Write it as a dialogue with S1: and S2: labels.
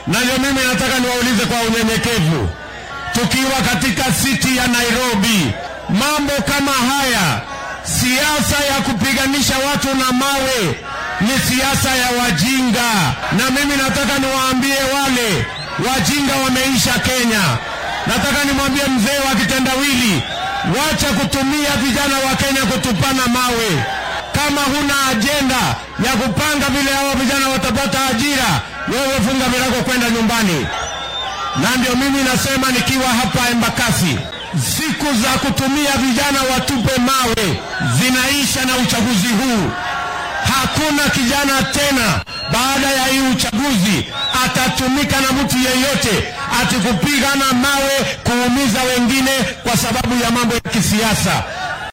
S1: Na ndio mimi nataka niwaulize kwa unyenyekevu, tukiwa katika siti ya Nairobi, mambo kama haya, siasa ya kupiganisha watu na mawe ni siasa ya wajinga, na mimi nataka niwaambie wale wajinga wameisha Kenya. Nataka nimwambie mzee wa kitendawili, wacha kutumia vijana wa Kenya kutupana mawe. Kama huna ajenda ya kupanga vile hao vijana watapata ajira, wewe funga milango kwenda nyumbani. Na ndio mimi nasema nikiwa hapa Embakasi, siku za kutumia vijana watupe mawe zinaisha na uchaguzi huu. Hakuna kijana tena baada ya hii uchaguzi atatumika na mtu yeyote ati kupigana mawe kuumiza wengine kwa sababu ya mambo ya kisiasa.